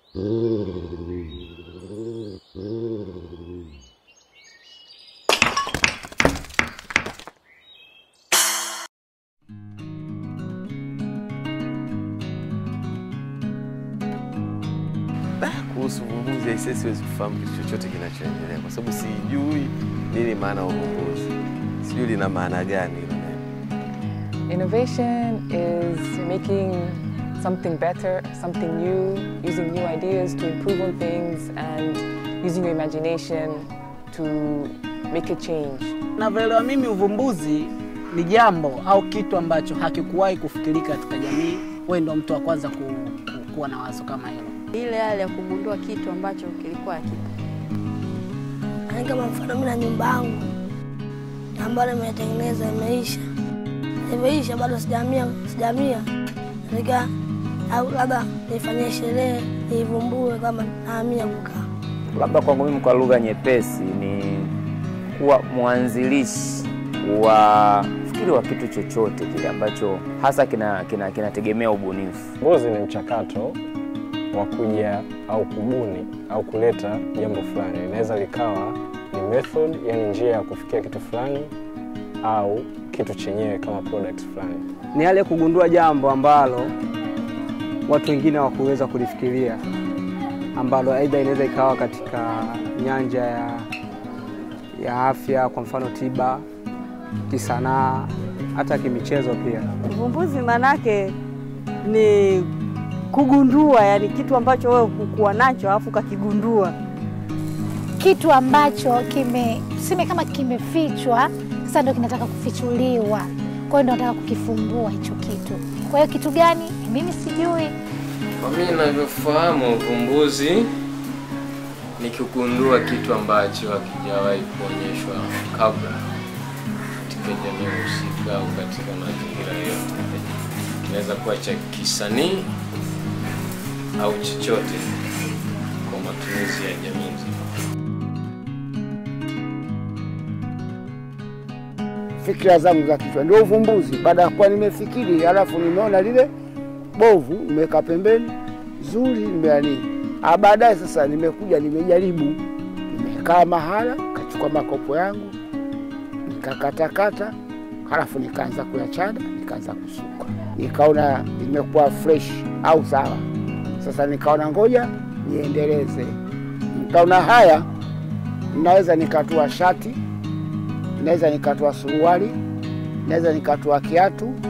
Kuhusu uvumbuzi aisee, siwezi kufahamu kitu chochote kinachoendelea kwa sababu sijui nini maana ya uvumbuzi, sijui lina maana gani hilo neno. Innovation is making something better, something new, using new ideas to improve on things, and using your imagination to make a change. Navyoelewa mimi, uvumbuzi ni jambo au kitu ambacho hakikuwahi kufikirika katika jamii. Wewe ndio mtu wa kwanza ku, ku, kuwa na wazo kama hilo. ile hali ya kugundua kitu ambacho kilikuwa hakipo. Yaani kama mfano mimi na nyumba yangu ambayo nimetengeneza imeisha, imeisha bado sijamia sijamia, nika au labda nifanyie sherehe niivumbue kama naamia kukaa. Labda kwangu mimi kwa lugha nyepesi ni kuwa mwanzilishi wa fikiri wa kitu chochote kile ambacho hasa kinategemea kina, kinategemea ubunifu. Uvumbuzi ni mchakato wa kuja au kubuni au kuleta jambo fulani. Inaweza likawa ni method, yani njia ya kufikia kitu fulani, au kitu chenyewe kama product fulani. ni yale kugundua jambo ambalo watu wengine hawakuweza kulifikiria, ambalo aidha inaweza ikawa katika nyanja ya, ya afya, kwa mfano tiba, kisanaa, hata kimichezo pia. Uvumbuzi manake ni kugundua, yani kitu ambacho wewe hukuwa nacho alafu ukakigundua. kitu ambacho kime tuseme kama kimefichwa, sasa ndio kinataka kufichuliwa. Kwa hiyo ndio nataka kukifumbua hicho kitu. Kwa hiyo kitu gani? Mimi sijui. Kwa mimi ninavyofahamu, uvumbuzi ni kugundua kitu ambacho hakijawahi kuonyeshwa kabla katika jamii husika au katika mazingira yote. Kinaweza kuwa cha kisanii au chochote kwa matumizi ya jamii nzima. fikira zangu za kichwa ndio uvumbuzi. Baada ya kuwa nimefikiri, halafu nimeona lile bovu, nimeweka pembeni, zuri nimeani. Ah, baadaye sasa nimekuja nimejaribu, nimekaa mahala, kachukua makopo yangu nikakatakata, halafu nikaanza kuyachana, nikaanza kusuka, nikaona imekuwa fresh au sawa. Sasa nikaona ngoja niendeleze, nikaona haya, naweza nikatua shati naweza nikatoa suruali, naweza nikatoa kiatu,